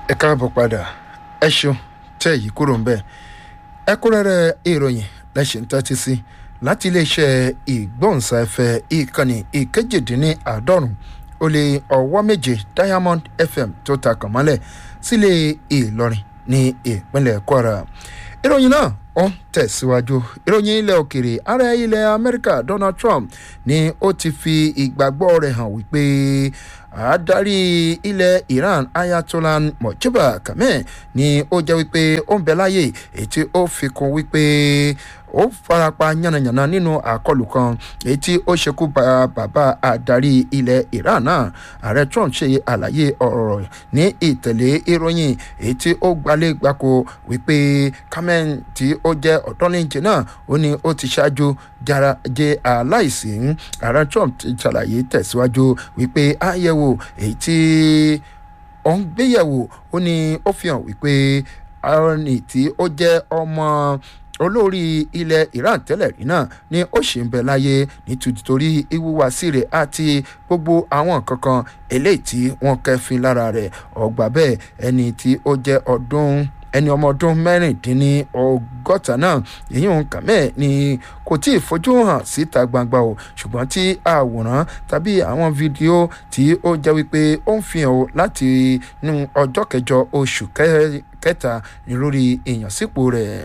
ẹ káàbọ̀ padà ẹ ṣeun tẹ́ yìí kúrò ń bẹ̀ ẹ̀kúnrẹ́rẹ́ ìròyìn lẹ́sìn tẹ́tí sí láti iléeṣẹ́ ìgbóhùnsáfẹ́ ìkànnì ìkejìdínláàádọ́rùn ó lé ọwọ́ méje diamond fm tó ta kàn mọ́lẹ̀ sílé ìlọrin ní ìpínlẹ̀ kwara ìròyìn náà ó ń tẹ̀síwájú ìròyìn ilẹ̀ òkèrè ààrẹ ilẹ̀ amẹ́ríkà donald trump ni ó ti fi ìgbàgbọ́ rẹ̀ hàn wípé adarí ilẹ̀ iran ayatollah mojibba kameh ni ó jẹ́ wípé ó ń bẹ láyè èyí tí ó fi kún wípé ó farapa yánnayànna nínú àkọlù kan èyí tí ó ṣekú pa bàbá adarí ilẹ̀ iran náà ààrẹ trump ṣe àlàyé ọ̀rọ̀ ní ìtẹ̀lé ìròyìn èyí tí ó gbalẹ̀ gbáko wípé kameh tí ó jẹ́ ọ̀dọ́lẹ́njẹ náà ó ní ó ti ṣáájú jarajẹ aláìsí ààrẹ trump ti ṣàlàyé tẹ̀síwájú wípé àyẹ̀wò èyí tí ó ń gbéyẹ̀wò ó ní ó fi hàn wípé arọ́nì tí ó jẹ́ ọmọ olórí ilẹ̀ iran tẹ́lẹ̀ rí náà ni ó ṣì ń bẹ láyé nítorí ìwúwàsí rẹ̀ àti gbogbo àwọn kankan eléyìí tí wọ́n kẹ́fín lára rẹ̀ ọgbà bẹ́ẹ̀ ẹni tí ó jẹ́ ọdún ẹni ọmọ ọdún mẹ́rìndínní ọgọ́ta náà èyí òun kàmẹ́ ni kò tí ì fojú hàn síta gbangba o ṣùgbọ́n tí àwòrán tàbí àwọn fídíò tí ó jẹ́ wípé ó ń fi hàn o láti nu ọjọ́ kẹjọ oṣù kẹta ní lórí ìyànsípò rẹ̀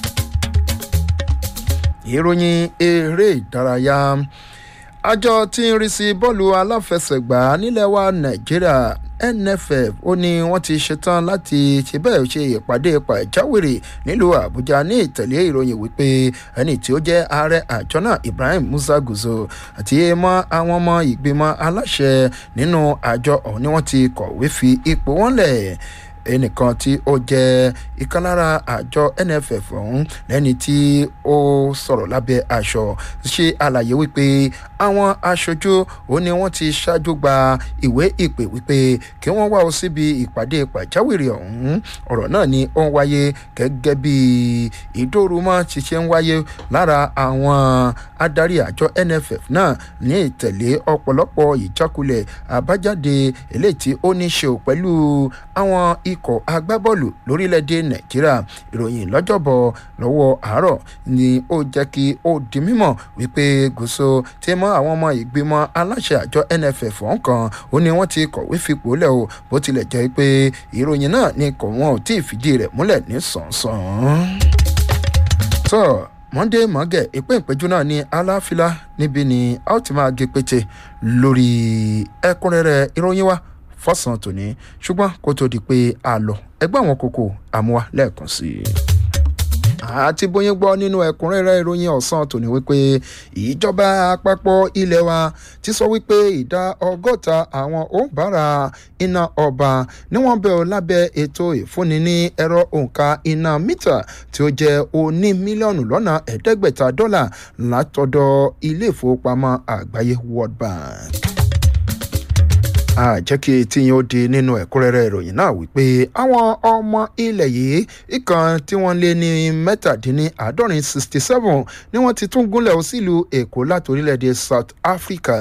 ìròyìn eré ìdárayá àjọ tí ń rí sí bọ́ọ̀lù aláfẹsẹ̀gbá nílẹ̀ wa nàìjíríà nff ó ní wọ́n ti ṣetán láti ṣe bẹ́ẹ̀ ṣe ìpàdé pàjáwìrì nílùú àbújá ní ìtẹ̀lé ìròyìn wípé ẹni tí ó jẹ́ ààrẹ àjọ náà ibrahim musa guzo àti mọ́ àwọn ọmọ ìgbìmọ̀ aláṣẹ nínú àjọ ọ̀hún ni wọ́n ti kọ̀wé fi ipò wọn lẹ̀ ẹnìkan tí ó jẹ́ ìkan lára àjọ nff ọ̀hún lẹ́ni tí ó sọ̀rọ̀ lábẹ́ aṣọ ṣe àlàyé wípé àwọn aṣojú ó ní wọ́n ti ṣáájú gba ìwé ìpè wípé kí wọ́n wá o síbi ìpàdé pàjáwìrì ọ̀hún ọ̀rọ̀ náà ni ó ń wáyé gẹ́gẹ́ bí ìdórúmọ́ ti ṣe ń wáyé lára àwọn adarí àjọ nff náà ní ìtẹ̀lé ọ̀pọ̀lọpọ̀ ìjákulẹ̀ àbájáde eléyìí tí ó ní ṣe pẹ̀lú àwọn ikọ̀ agbábọ́ọ̀lù lórílẹ̀‐èdè nàìjíríà ìròyìn lọ́jọ́bọ̀ lọ́wọ́ àárọ̀ ni ó jẹ́ kí ó di mímọ̀ wípé gòso tí mọ́ àwọn ọmọ ìgbìmọ̀ aláṣẹ àjọ nff ọ̀hún kan ó ní wọ́n ti kọ̀wé fipò lẹ̀ o bó tilẹ̀ jẹ́ pé ìròyìn náà ni kò wọ́n ò tí ì fìdí rẹ̀ múlẹ̀ ní sàn-sàn. tó monday mọ́gẹ̀ ìpín ìpẹ́jù náà ní aláfíà níbi ni a ó ti máa gé pété lórí ẹ̀kúnrẹ́rẹ́ ìròyìn wa fọ́sàn tòní ṣùgbọ́n kó tó di pé a lọ ẹgbẹ́ àwọn kòkò àmúwa lẹ́ẹ̀kan sí i. àti bóyá gbọ́ nínú ẹ̀kúnrẹ́rẹ́ ìròyìn ọ̀sán tòní wípé ìjọba àpapọ̀ ilé wa ti sọ wípé ìdá ọgọ́ta àwọn òǹbàrà iná ọba ni wọ́n bẹ̀ ọ́ lábẹ́ ètò ìfúnni ní ẹ̀rọ òǹkà iná mítà tí ó jẹ́ oní mílíọ̀nù lọ́nà ẹ̀ẹ́dẹ́gbẹ̀ta dọ́là látọ̀dọ̀ ilé ìfowópamọ́ àgbáyé world bank àjẹ́ kí etí yín ó di nínú ẹ̀kúnrẹ́rẹ́ ìròyìn náà wípé àwọn ọmọ ilẹ̀ yìí ìkan tí wọ́n lé ní mẹ́tàdínláàádọ́rin sixty seven ni wọ́n ti tún gúnlẹ̀ ó sílùú èkó láti orílẹ̀-èdè south africa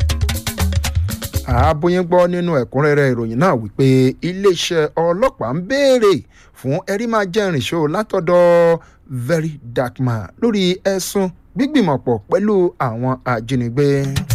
àbóyín gbọ́ nínú ẹ̀kúnrẹ́rẹ́ ìròyìn náà wípé iléeṣẹ́ ọlọ́pàá ń béèrè fún ẹ̀rí máa jẹ́rìí ṣó látọ̀dọ̀ very dark man lórí ẹ̀sùn gbígbìmọ̀pọ̀ pẹ̀lú àwọn ajínigbé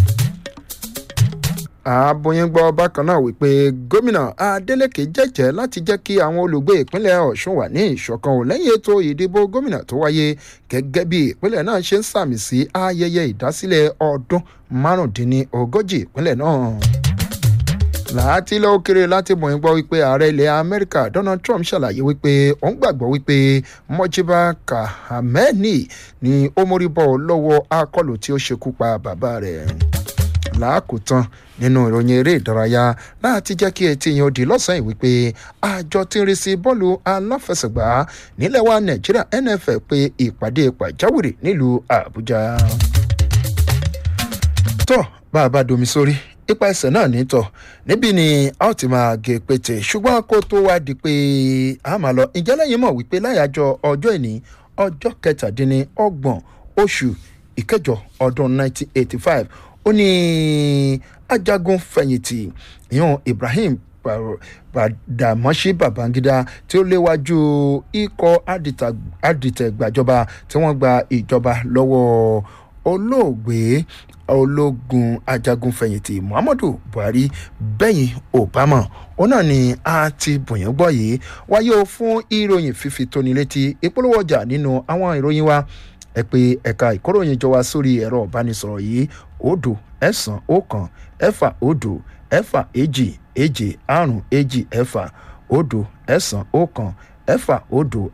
àbóyín gbọ́ bákan náà wípé gómìnà adeleke jẹ́jẹ́ láti jẹ́ kí àwọn olùgbé ìpínlẹ̀ ọ̀ṣun wà ní ìṣọ̀kan ò lẹ́yìn ètò ìdìbò gómìnà tó wáyé gẹ́gẹ́ bí ìpínlẹ̀ náà ṣe ń sàmì sí ayẹyẹ ìdásílẹ̀ ọdún márùndínlógójì ìpínlẹ̀ náà láti ilẹ̀ òkèrè láti mọ̀ ń gbọ́ wípé ààrẹ ilẹ̀ amẹ́ríkà donald trump ṣàlàyé wípé òun gbàgbọ́ wípé mọ́jíbà kahameni ni ó mórí bọ́ lọ́wọ́ akọlù tí ó ṣekú pa bàbá rẹ̀ láàkótán nínú ìròyìn eré ìdárayá láti jẹ́ kí etí yẹn ó di lọ́sàn-án wípé àjọ tí ń rí sí bọ́ọ̀lù aláfẹsẹ̀gbá nílẹ̀ wa nàìjíríà nff pé ìpàdé pàjáwìrì nílùú àbújá. tó bá a bá domi sórí ipa ẹsẹ̀ náà nítọ̀ níbí ni a ó ti máa gé pété ṣùgbọ́n kó tó wá di pé a máa lọ ìjẹ́ lẹ́yìn mọ̀ wípé láyàjọ ọjọ́ ìní ọjọ́ kẹtàdínlọ́gbọ̀n oṣù ìkẹjọ ọdún 1985 ó ní ajagun fẹ̀yìntì ìyọ̀n ibrahim Badamọ́sí Babangida tí ó léwájú ikọ̀ adìtẹ̀gbàjọba tí wọ́n gba ìjọba lọ́wọ́ olóògbé ológun ajagunfẹ̀yìntì Muhammadu Buhari bẹ́yìn Obama òun náà ni a ti bùyàn gbọ́ yìí wáyé o fún ìròyìn fífi tóni létí ìpolówó ọjà nínú àwọn ìròyìn wa ẹ pé ẹ̀ka ìkóròyìn jọ wá sórí ẹ̀rọ ìbánisọ̀rọ̀ yìí òdo ẹ̀sán ọ̀kan ẹ̀fà òdo ẹ̀fà èjì èjì àrùn èjì ẹ̀fà òdo ẹ̀sán ọ̀kan ẹ̀fà òdo